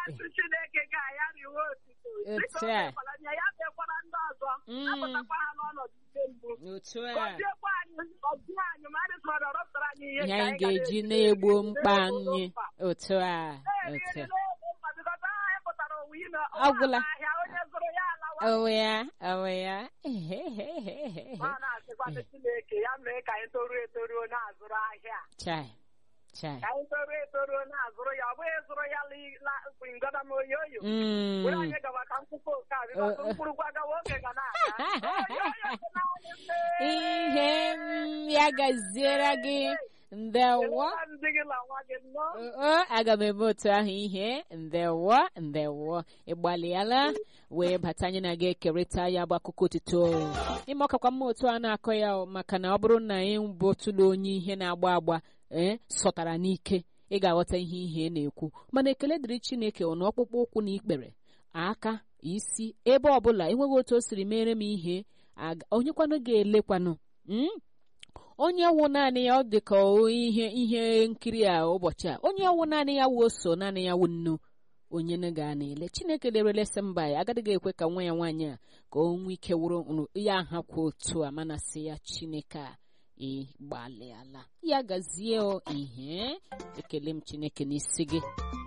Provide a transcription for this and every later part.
asị Chineke ka ya riwe otito Otu dịka o a. mekwara ya ya mekwara ndị ọzọ Mm. apụtakwa ha n'ọnọdụ ime mgbu otu a gọziekwa anyị gọzie anyị ma anyị sọrọ rọpụtara anyị ihe ihe ka anyị ga ga-eji na-eri. na-egbo mkpa Na-egbo anyị mkpa. otu a Na-eri otu nri a na-egbo mkpa bikọta aha anyị pụtara owu ime Agwụla. ahịa onye zụrụ ya alawa owe ya owe ya ma na-asịkwa Chineke ya mee ka anyị toruo etoruo na-azụrụ ahịa chai chai ka anyị toruo etoruo na-azụrụ ya ọ bụghị ịzụrụ ya li- la- ngọda m oyi oyo Mm. were anyị gawa ka mkpụkpọ oke a bịkọta Uh, uh. mkpụrụ gwagawa oge ga na-aga Oyi oyo dị naanị nne. ihe m ya gaziere gị ndewo Kelekwa ndị gị na nwa gị nnọọ o aga m eme otu ahụ ihe ndewo ndewo ịgbalịala wee bata anyị na gị ekerịta ya bụ akụkọ otito ime ọkakwa mma otu a na-akọ ya o, maka na ọ bụrụ na ị bụ otụla onye ihe na-agba agba ee sọtara n'ike ị ga-aghọta ihe ihe na-ekwu mana ekele dịrị chineke ọ na ọkpụkpụ ụkwụ na ikpere aka isi ebe ọbụla enweghị otu o siri mere m ihe aga- onyekwanụ ga-elekwanụ mm? onye wụ naanị ya ọ dị ka o- ihe ihe nkiri a ụbọchị a onye wụ naanị ya wụ so naanị ya wụ nnu onye na ga na-ele chineke lerelesi mba ya agaghị ekwe ka nwa ya nwaanyị a ka o nwee ike wụrụ nrụ- ya ha kwa otu a mana sị ya chineke a ịgbalịala ya gazie o ihe ekele m chineke n'isi gị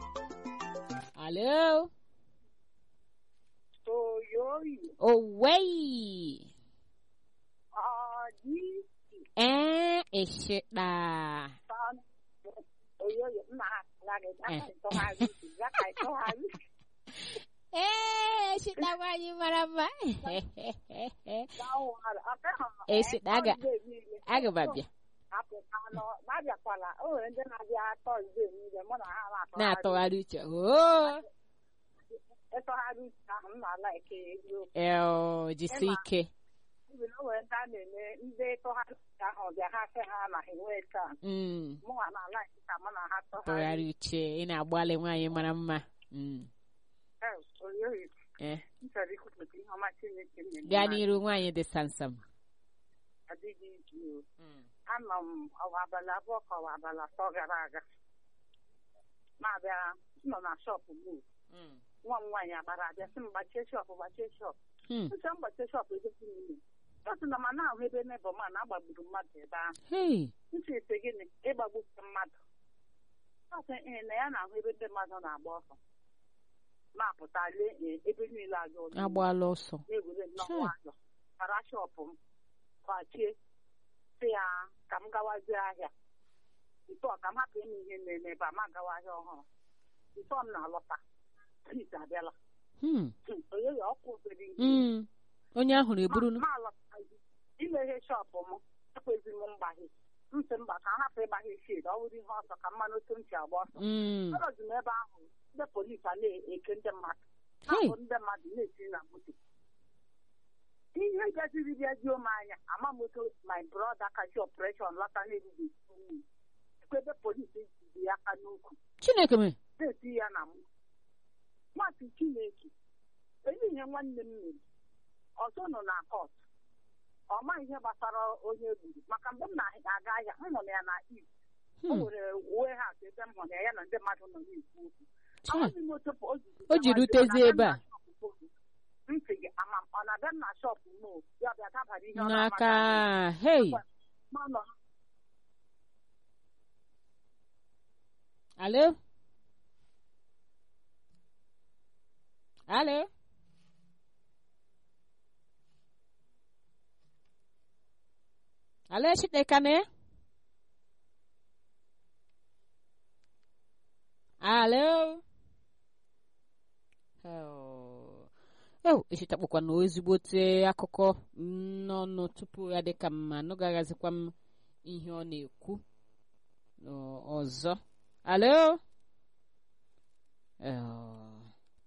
alo oyoyo owei ọ dị ee ịshịkpa tan oyoyo nna ha ala gị aka ịtọgharị uche ya ka ịtọgharị ee ịshịkpa nwaanyị mara mma gawara ọkaha Esi- aga- aga m abịa apụta nọ na-abịakwala o nwere ndị na-abịa tọzde niile mụ na ha na-atọgharị na-atụgharị uche oo ịtọgharị uche ahụ m na-ala eke eziokwu eo jisi ike Ibi na o nwere ndị a na-eme ndị tọgharị uche ahụ bịa ha sị ha na ha enwe taa Mm, mụnwa na-ala eke ka mụ na ha tọgharị tụgharị uche ị na-agbalị nwaanyị mara mma Mm, Eh, oyoyo eh. m chọrọ ikwupụta ihe ọma Chineke na-eme gaa n'anyị. n'iru nwaanyị dị samsam adịghị izu anọ m ọwa abalị abụọ ka ọwa abalị atọ gara aga na-abịa nọ na shọpụ m nwa m nwaanyị agbara abịa sị m gbachie shọpụ gbachie shọpụ Hmm. nche m gbachie shọpụ egosi m ime ọsị na ma na-ahụ ebe n'ebe ma na agbagburu mmadụ ebe ahụ Hey, ntị ite gịnị ịgbagbuke mmadụ ọsị ee na ya na-ahụ ebe ndị mmadụ na-agba ọsọ na-apụta lee ee, ebe niile aga ụlọ agbaala ọsọ na-ewere nnọọ Sure. nwayọ para shọpụ m gbachie sị ya ka m gawazie ahịa ntọ ka m hapụ ime ihe na-eme ebe a ma gawa ahịa ọhụrụ ntọ m na-alọta trit abịala Hmm, Hmm, onye ya ọkụ obere ihe mm. onye ahụrụ eburunu ma alọtaghị imeghe shọpụ m ekwezi m mgbaghe ntị mba ka m hapụ ịgbaghe shid ọ bụrụ ihe ọsọ ka mmanụ otu ntị agba ọsọ Mm. anọzi m ebe ahụ ndị polisi a na-eke ndị mmadụ Hey. na-abụ ndị mmadụ na-esi na moto ihe gaziri bịa juo m anya ama m otu my brother kachi operation lọta na-erughị nwunye ebe polisi jiri ya aka n'ukwu chineke me na-eti ya na m nwatị chineke enyi ihe nwanne m mere ọzọ nọ na kọt ọ ma ihe gbasara onye gburu maka mgbe m na-aga ahịa m hụrụ ya na iv o Hmm, nwere uwe ha atụ ebe m hụrụ ya ya na ndị mmadụ nọ na-ekwu okwu chai. Amaghị m otu o ji O ji rutezi ebe a. ntị gị ama m ọ na-abịa m na shọpụ m o, ya bịa dabara ihe ọ n'aka na-amaghị hei ma ọ nọ alo alo alo eshidekane alo Oh. ew echitakpụkwa na ezigbote akụkọ n'ọnụ tupu ya dịka mma anụgaghazikwa m ihe ọ na-ekwu Ọ- ọzọ alo Oh.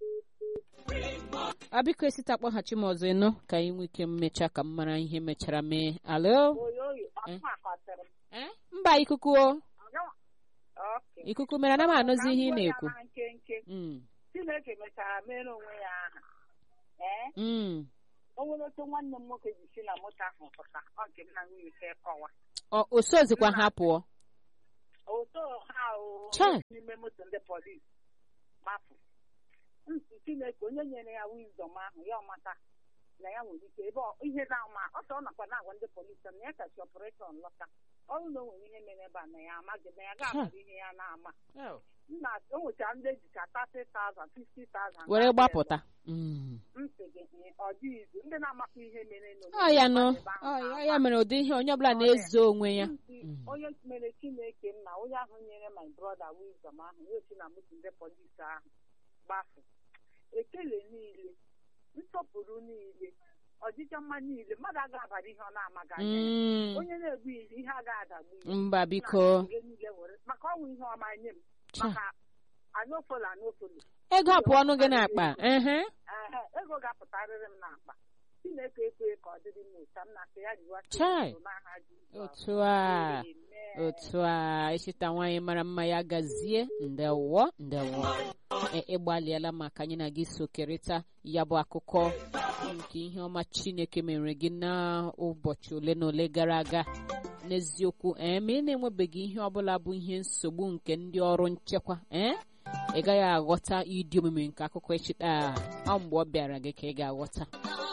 a biko esita kpọghachi m ọzọ ịnụ ka anyị nwee ike mmecha ka m mara ihe mechara mee alo oyoyo Eh? ọkụ akọtara m Eh? mba ikuku o Ọgawa- Okay. ikuku mere ana m anụzi ihe ị Ka m gwa ya na-ekwu na nkenke Mm, chineke mechara mere onwe ya aha ee mm. o nwere otu nwanne m nwoke ji si na moto ahụ pụta ọ nke m na nwunye ike kọwa Ọ- o sozikwa ha pụọ oto ha o Chai. n'ime moto ndị polisi gbapụ nsi chineke onye nyere ya wisdom ahụ ya ọmata na ya nwere ike ebe ọ- ihe na-ama ọsọ ọ nakwa na-agwa ndị polisi na ya kachi ọpụretọ lọta ọrụ na o nwere ihe mere ebe a na ya amaghị na ya ga-amara ihe ya na-ama nna o nwechara ndị ejicha 30,000 50,000 were gbapụta Mm. ntị gị eh, ọ dị izu ndị na-amakwa ihe mere nọ ọ ya nọ ebe ahụ ọ ya- na-ama. ya mere ụdị ihe onye ọbụla na-ezo onwe ya Nti, Mm. onye mere chineke nna onye ahụ nyere my brother wisdom ahụ ya osi na moto ndị polisi ahụ gbafu ekele niile nsọpụrụ niile ọdịcha mma niile mmadụ agaghị abara ihe ọ na-amaghị anya ya. Mm. onye na-egbu ihe ihe agaghị adagbu ya mba biko Nna, ihe niile were maka ọnwụ ihe ọma nye m Cha. maka anofolo anofolo ego apụ ọnụ gị n'akpa ehe ehe ego ga-apụtarịrị m n'akpa chineke ekwe ka ọ dịrị m ụta m na-asị ya jiwa Chai. n'aha Jizọs. otu a Amen. otu a ịchịta nwaanyị mara mma ya gazie ndewo ndewo E- ịgbalịala maka anyị na gị sokerịta ya bụ akụkọ nke ihe ọma chineke mere gị n'ụbọchị ole na ole gara aga n'eziokwu ee ma ị na-enwebeghị ihe ọbụla bụ ihe nsogbu nke ndị ọrụ nchekwa ee ị gaghị aghọta ịdị omimi nke akụkọ ịchịta a ọ mgbe ọ bịara gị ka ị ga-aghọta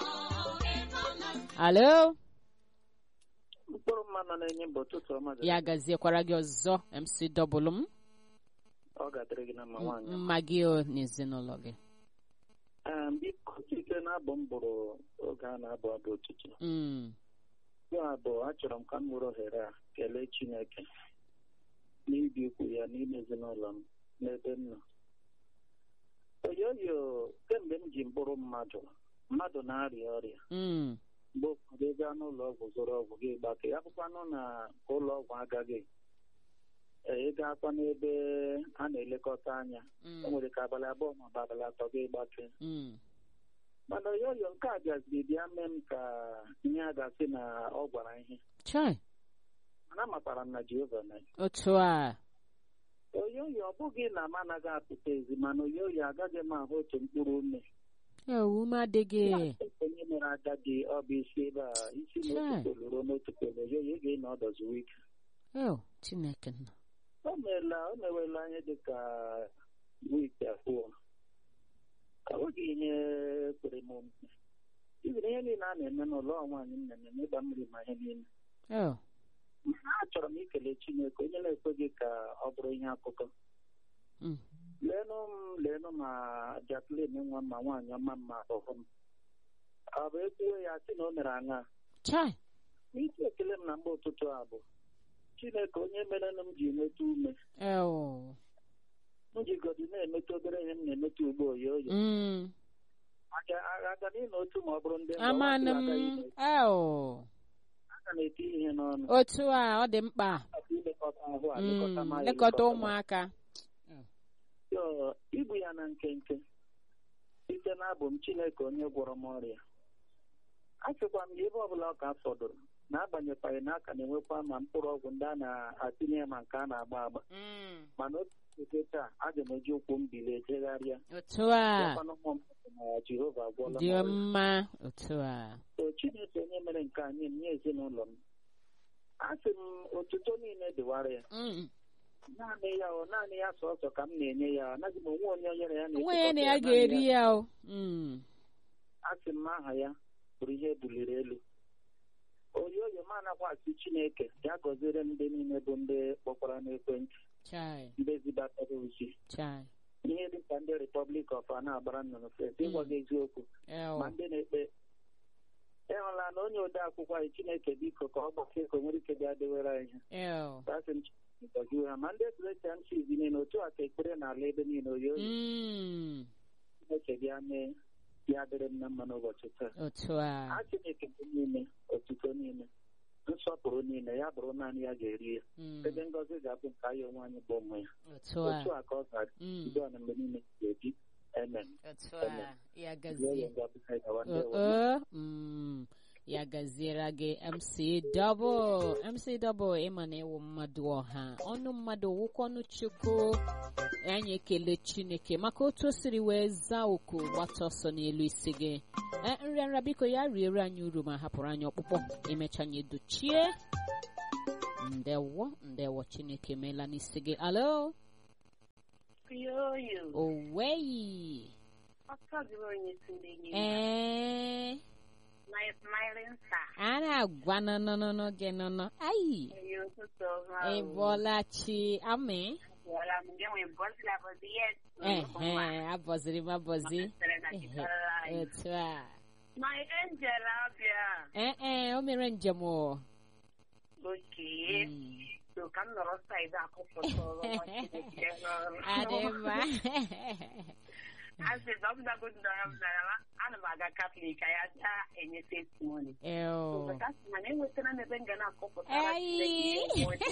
alo mkpụrụ mmanụ na-enye mba ụtụtụ ọma gị. ya gaziekwara gị ọzọ mc dọbụlụ m ọ ga-adịrị gị na mma nwaanyị mma gị o n'ezinụlọ gị Ee, biko site na-abụ m bụrụ oge a na-abụ abụ ụtụtụ Mm, ya bụ achọrọ m ka m were ohere a kelee Chineke n'ibi ukwu ya n'ime ezinụlọ m n'ebe m nọ oyoyo kemgbe m ji mkpụrụ mmadụ mmadụ na-arịa ọrịa mm, mgbe ụfọdụ ị gaa n'ụlọ ọgwụ zụrụ ọgwụ gị gbake ya bụkwanụ na ụlọ ọgwụ agaghị ee, ị gaakwa n'ebe a na-elekọta anya mm, o nwere ka abalị abụọ ma ọ bụ abalị atọ gị gbake mm. mana oyoyo nke a bịaziri bịa mee m ka ihe a ga-asị na ọ gwara ihe chai mana amatara m na Jehova na otu a oyoyo ọ bụghị na m anaghị apụta ezi mana oyoyo agaghị m ahụ otu mkpụrụ ume ewu m adịghị onye mere agadi ọ bụ isi ebe a isi Chai. n'otu polo ruo n'otu polo oyoyo ga-enọ ọdọzi wike eo chineke nọ o meela o mewela ihe dị ka wiiki abụọ ọ bụghị ihe kwere m omume izere ihe niile a na-eme n'ụlọ nwaanyị m na-eme n'ịgba mmiri ma ihe niile eo mana achọrọ m ikele Chineke onye na-ekweghị ka ọ bụrụ ihe akụkọ Mm. leenụ m leenụ ma Jacqueline nwa m ma nwaanyị ọma mma ọhụ m ọ bụ ekwuwe ya sị na o mere aṅa chai n'isi ekele m na mgbe ụtụtụ a bụ Chineke onye merenụ m ji nweta ume eo m jigodi na-emeta obere ihe m na-emeta ugbo oyoyo Mm, aga aga n'ịnọ otu ma ọ bụrụ ndị mba amanụ ọzọ m agaghị eme. eo aga na-eti ihe n'ọnụ otu a ọ dị mkpa Akwa ilekọta ahụ a Mm, lekọta ma ya lekọta elekọta ma. ụmụaka So, ibu ya na nkenke site n'abụ m Chineke onye gwọrọ m ọrịa achịkwa m ya ebe ọbụla ọ ka fọdụrụ na-abanyekwaghị na aka na-enwekwa ma mkpụrụ ọgwụ ndị a na-atinye ya ma nke a na-agba agba Mm, mana otu oge taa aga m eji ụkwụ m bilie jegharịa otu a Bịakwanụ ụmụ m na Jehova agwọla m dị ọrịa. mma otu a So, Chineke onye mere nke anyị m nye ezinụlọ m asị m otuto niile dịwara ya Mm, naanị ya ọ naanị ya sọsọ ka m na-enye ya anaghị m onwe onye nyere ya onwe ya na ya naanị ga-eri ya o Mm, asị m aha ya bụrụ ihe buliri elu oyoyo m anakwa asị chineke ya gọziere m ndị niile bụ ndị kpọkwara n'ekwentị chai ndị zibatara ozi chai ihe dị ka ndị Republic of a na-agbara nnụnụ fes ịgwa gị eziokwu eo ma ndị na-ekpe ịhụla na onye ode akwụkwọ anyị chineke biko ka ọ gbakee ka o nwere ike bịa dewere anyị eo ha asị m Chineke gọzie ha ma ndị Christian chiz niile otu a ka ekpere n'ala ebe niile oyoyo Mm, chineke bịa mee ya dịrị m na mma n'ụbọchị taa otu a a Chineke bụ niile otuto niile nsọpụrụ niile ya bụrụ naanị ya ga-eri ya Mm, ebe ngọzi ga-abụ nke anyị onwe anyị bụ ụmụ ya otu a otu a ka ọ ga-adị Mm, udo na mgbe niile ga-ebi amen otu a ya Zie gazie ya ngọzi ha gawa ndị Uh, uh, mm, ya gaziere gị mc double mc double ịma na ịwụ mmadụ ọha ọnụ mmadụ wụkwa ọnụ chukwu anyị ekele chineke maka otu o siri wee zaa oku gbata ọsọ n'elu isi gị Eh, nrịanrịa biko ya riere anyị uru ma hapụrụ anyị ọkpụkpọ emecha anyị dochie ndewo ndewo chineke meela n'isi gị alo Yoyo. oweyi ọtọ jụrụ onye si ndị enyi ee my smiling star a na-agwa nọnọnọnọ gị nọnọ ayi onye ụtụtụ ọma ị bọọla chi amị Wala m gị nwee bọzi la bọzi yes ehe abọziri m abọzi Masịrị na Ehe, chịkọrọ anyị. otu a my angel abịa ee ee o mere njem o oke Mm. so ka m nọrọ saịdị akụpụta ọrụ nwa Chineke n'ọrụ. adị mma asị na ọ bụ nago ndọrọ m nara ma ana m aga katọlik ka ya gaa enye testimony Ew. mana enwetara m ebe m ga na-akọpụta Ayi.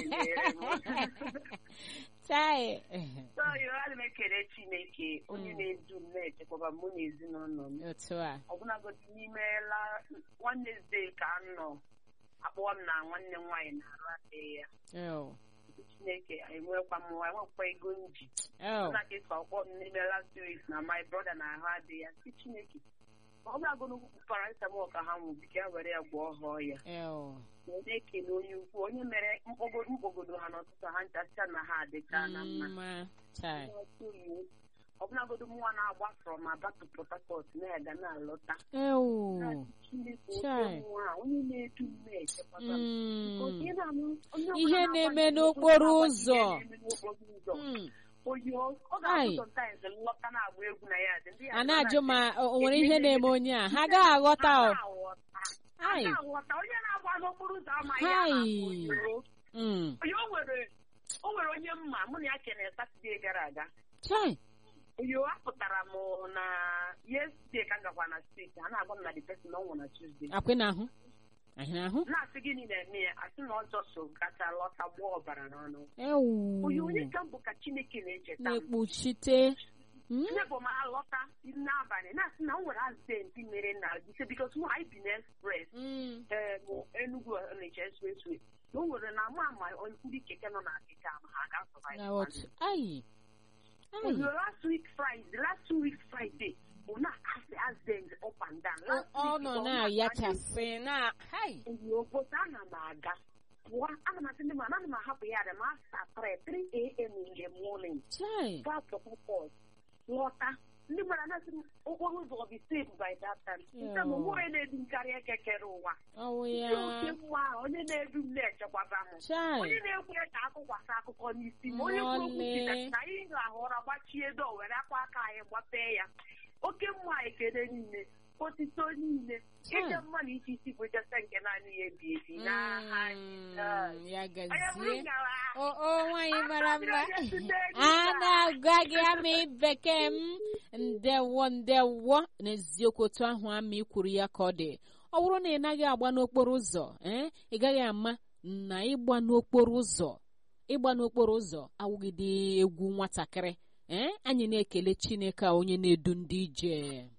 chai so yo ana m ekele chineke onye na-edu m na-echekwaba mụ na ezinụlọ m otu a ọbụnagodi n'ime la Wednesday ka m nọ akpọwa m na nwanne m nwaanyị na-arụ adịghị ya Ew. chineke enwekwa m nwa enwekwa ego m ji Ew. na ka ịsọ ọkpọ m n'ime last week na my brother na ahụ adịghị ya si chineke ọ bụlagodi paracetamol ka ha nwụ biko ya were ya gwọọ ha ọya Ew. na onye ekele onye ukwu onye mere mkpọgodo mkpọgodo ha n'ọtụtụ ha nchacha na ha adịcha na mma mma chai ọbụlagodo nwa na-agba from Aba to Port Harcourt na-aga na-alọta Ew. Chineke Chai. oke nwa a, onye na-edu m na-echekwaba m. Mm. Because ị na-anụ onye ọbụla Ihe na-agba na-eme njem, n'okporo onye ụzọ. na-agba ihe na-eme n'okporo ụzọ. Mm. Oyi, ọ ọ Ai. ga-abụ sometimes nlọta na-agba egwu na ya dị. Ndị ya a nọ na-ajụ ma na-asị, o nwere ihe na-eme onye a ha agaghị aghọta "Ha o na-aghọta. Ha Ai. na-aghọta. onye na-agba n'okporo ụzọ amaghị ya Hai. na-akpọ oyo. Mm. Oyi, o nwere o nwere onye mma mụ na ya kene Satọde gara aga chai Yo, apụtara m na yesterday ka m gakwa na steeti a na-agwa m na the person na ọ nwụrụ na Tuesday akwe na ahụ ahụ na ahụ na-asị gịnị na-eme ya asị na ọjọọ so gacha lọta gbuo ọbara n'ọnụ ewu onye onye ka m bụ ka Chineke na-echeta m na-ekpuchite Mm. nne bụ m alọta n'abalị na-asị na o nwere azidenti mere na ise bikos mụ anyị bi na express Mm. ee mụ Enugu Onitsha expressway na o nwere na ama ama ndị keke nọ na akịka ma ha na ga-asọbaị otu ai ai Oyo, last week Friday, last two weeks Friday, ọ na-asị accident up and down. ọ Last ọ week, nọ ọ na-ayachasị na hai Oyo, but ana m aga. Pụọ, ana m asị ndị mmadụ, ana m ahapụ ya dị ma after 3, 3 a.m. in the morning. chai Gaa Port Harcourt, lọta. Ndị mmadụ anasị m okporo ụzọ ọ dị safe by that time. Nke m onwe onye na-edu m karịa ekekere ụwa. ọwụ Ndị ya oke mma ahụ, onye na-edu m na-echekwaba m. chai onye na-ekwe ka akụkwasị akụkọ n'isi ma onye kwuru okwu Nọọle. Jizọs na anyị ga-ahụ ụra gbachie do were akwa aka anyị gbapee ya oke mmụọ ekele niile otito niile Chai. ịje mma na isi isi bụ jese nke naanị ya ebi ebi n'aha Jizọs. Mm, ya onye bụrụ gazie ngara o o nwaanyị mara mma Onye si n'elu a gaa. na-agwa gị amị bekee m ndewo ndewo n'eziokwu otu ahụ amị kwuru ya ka ọ dị ọ bụrụ na ị naghị agba n'okporo ụzọ ee ị gaghị ama na ịgba n'okporo ụzọ ịgba n'okporo ụzọ awụgide egwu nwatakịrị ee anyị na-ekele chineke a onye na-edu ndị ije